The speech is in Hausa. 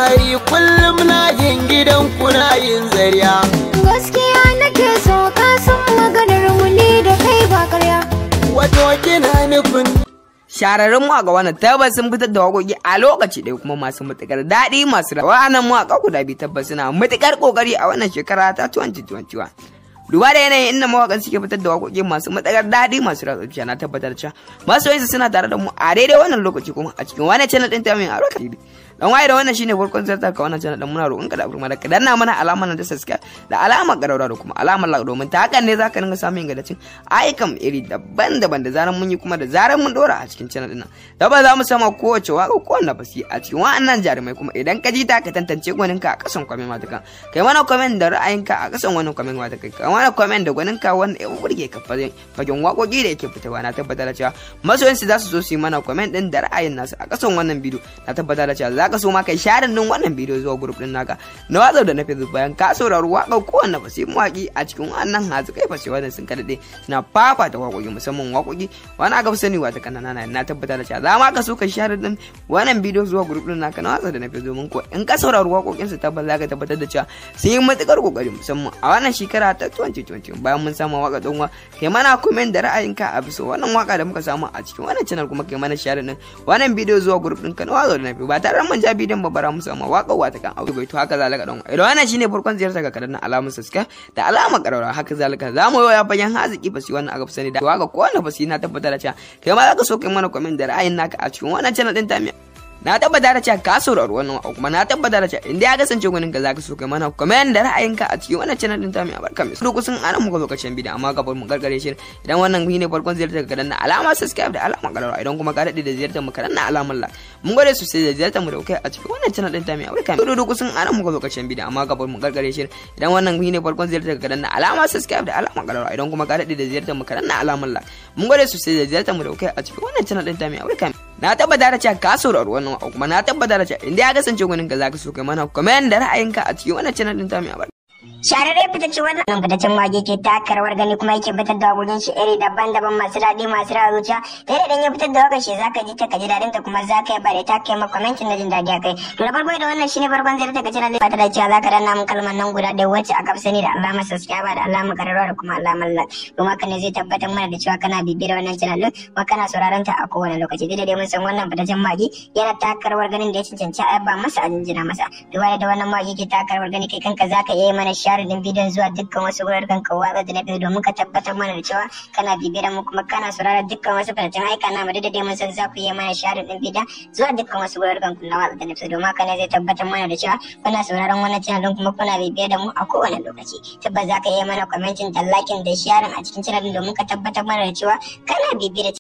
alfahari kullum na yin gidan kuna yin zariya gaskiya nake so ka san maganar mu ne da kai ba karya wato kina nufin Shararrun mawaƙa wannan tabbas sun fitar da waƙoƙi a lokaci ɗaya kuma masu matuƙar daɗi masu rawa wannan mawaƙa guda biyu tabbas suna matuƙar ƙoƙari a wannan shekara ta 2021. Duba da yanayin inda mawaƙan suke fitar da waƙoƙi masu matuƙar daɗi masu ratsa zuciya na tabbatar cewa masoyansu suna tare da mu a daidai wannan lokaci kuma a cikin wannan channel ɗin ta mai aro TV. Dan waye da wannan shine farkon zartar ka wannan channel ɗin muna roƙon ka da afirma da ka danna mana alamar nan ta subscribe da alamar ƙararra da kuma alamar like domin ta hakan ne zaka dinga samun ingantaccen ayyukan iri daban-daban da zaran mun yi kuma da zaran mun dora a cikin channel ɗin nan. Da ba za mu sama kowace waƙa ko wannan basi a cikin wa'annan jarumai kuma idan ka ji ta ka tantance gwaninka a ƙasan kwamen matakan. Kai mana comment da ra'ayinka a ƙasan wannan kwamen matakan. Kai mana comment da gwaninka wanda ya burge ka fagen waƙoƙi da yake fitowa na tabbatar da cewa masoyansu za su zo su yi mana comment ɗin da ra'ayin nasu a ƙasan wannan bidiyo na tabbatar da cewa za ka so ma kai share din wannan bidiyo zuwa group din naka na watsar da na facebook bayan ka saurari waƙar kowanne fasi mawaƙi a cikin wannan hazu kai fasi wannan sun kaɗaɗe suna fafata waƙoƙi musamman waƙoƙi wani aka fi sani wata kanana na na tabbatar da cewa za ma ka so ka share din wannan bidiyo zuwa group din naka na watsar da na facebook domin ko in ka saurari waƙoƙin su tabbas za ka tabbatar da cewa sun yi matuƙar ƙoƙari musamman a wannan shekara ta 2020 bayan mun samu waƙa ɗan kai mana comment da ra'ayinka a bisa wannan waƙa da muka samu a cikin wannan channel kuma kai mana share din wannan bidiyo zuwa group din ka na watsar da na facebook ba tare da mun ja bidiyon ba bara musu amma waka wata kan aure bai to haka zalika dan idan wannan shine farkon ziyarta ga kadan alamun subscribe da alamar karara haka zalika zamu yi ya bayan haziki fasi wannan aka fi sani da waka ko wannan fasi na tabbatar da cewa kai ma zaka so kai mana comment da ra'ayin naka a cikin wannan channel din tamiya na tabbata da cewa ka saurari wannan kuma na tabbata da cewa inda ya kasance gwanin ka zaka so kai mana comment da ra'ayinka a cikin wannan channel din ta mai barka mai duk sun ana muka lokacin bidiyo amma gaban mu gargare shi idan wannan ne farkon ziyartar ka danna alama subscribe da alama karara idan kuma ka dade da ziyartar mu ka danna alamar like mun gode sosai da ziyartar mu da kai a cikin wannan channel din ta mai barka mai duk sun ana muka lokacin bidiyo amma gaban mu gargare shi idan wannan ne farkon ziyartar ka danna alama subscribe da alama karara idan kuma ka dade da ziyartar mu ka danna alamar like mun gode sosai da ziyartar mu da kai a cikin wannan channel din ta mai barka na tabbata da cewa ka saurari wannan kuma na tabbata da cewa inda ya kasance gwanin ka zaka so kai mana comment da ra'ayinka a cikin wannan channel din ta mai abar Shararre fitacce wannan fitaccen mage ke taka rawar gani kuma yake fitar da wakokin shi iri daban-daban masu daɗi masu rawa zuciya da idan ya fitar da wakar shi zaka ji ta kaji daɗin ta kuma zaka yi bare ta kai maka commentin na jin daɗi a kai to da farko da wannan shine farkon zai daga channel fata da cewa zaka danna mun kalmar nan guda ɗaya wacce aka fi sani da alamar subscribe da alamar kararrawa da kuma alamar like kuma haka ne zai tabbatar mana da cewa kana bibiyar wannan channel din kuma kana sauraron ta a kowane lokaci dai dai mun san wannan fitaccen mage yana taka rawar ganin da ya cancanci a yaba masa a jinjina masa duba da wannan mage ke taka rawar gani kai kanka zaka iya mana share din bidiyon zuwa dukkan wasu wuraren ka watsa da na biyu domin ka tabbatar mana da cewa kana bibiyar mu kuma kana sauraron dukkan wasu fitattun aika na da dai mun san za ku yi mana share din bidiyon zuwa dukkan wasu wuraren ku na watsa da na biyu domin haka ne zai tabbatar mana da cewa kuna sauraron wannan channel din kuma kuna bibiyar da mu a kowane lokaci tabbas za ka yi mana commenting da liking da sharing a cikin channel din domin ka tabbatar mana da cewa kana bibiyar